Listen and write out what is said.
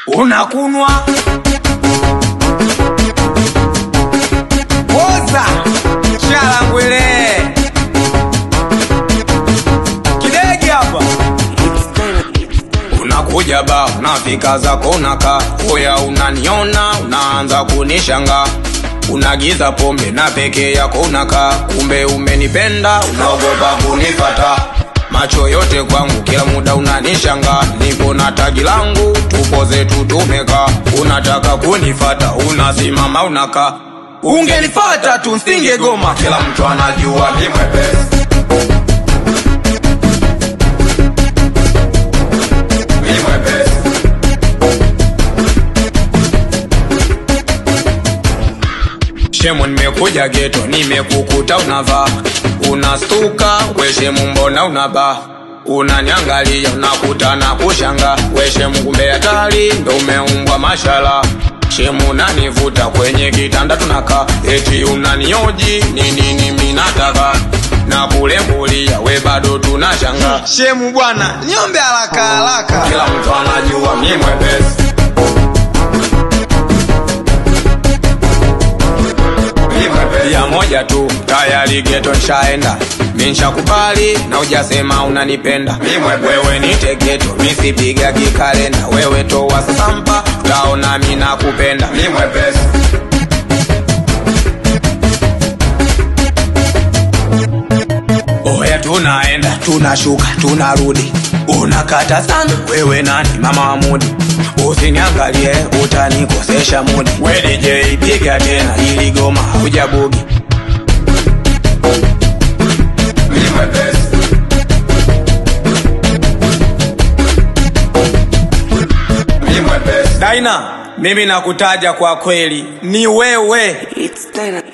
unakunwa poza shalangwele kidegi hapa unakuja ba unafika zako unaka oya unaniona unaanza kunishanga unagiza pombe na peke yako unaka kumbe umenipenda unaogopa kunifata macho yote kwangu kila muda unanishanga niko na tagi langu tupo zetu tumeka unataka kunifata unasimama unaka ungenifata tu nsingegoma kila mtu anajua ni mwepesi Ni mwepesi. shemu nimekuja geto nimekukuta unavaa unastuka we shemu mbona unabaa unaniangalia unakuta na kushanga we shemu kumbe hatari ndo umeumbwa mashala shemu unanivuta kwenye kitanda tunaka eti unanioji nini nimi nataka na kulembulia we bado tunashanga shemu bwana niombe haraka haraka kila mtu anajua mi mwepesi Mi mwepesi. ya moja tu tayari geto nshaenda minshakubali na ujasema unanipenda Mi mwe- wewe nite geto misipiga kikalenda wewe towa sasampa utaona mi nakupenda mi mwepesi oya tunaenda tunashuka tunarudi unakata sana wewe nani mama wa mudi usiniangalie utanikosesha mudi we DJ piga tena ili goma hujabugi daina mimi nakutaja kwa kweli ni wewe It's Dynamite.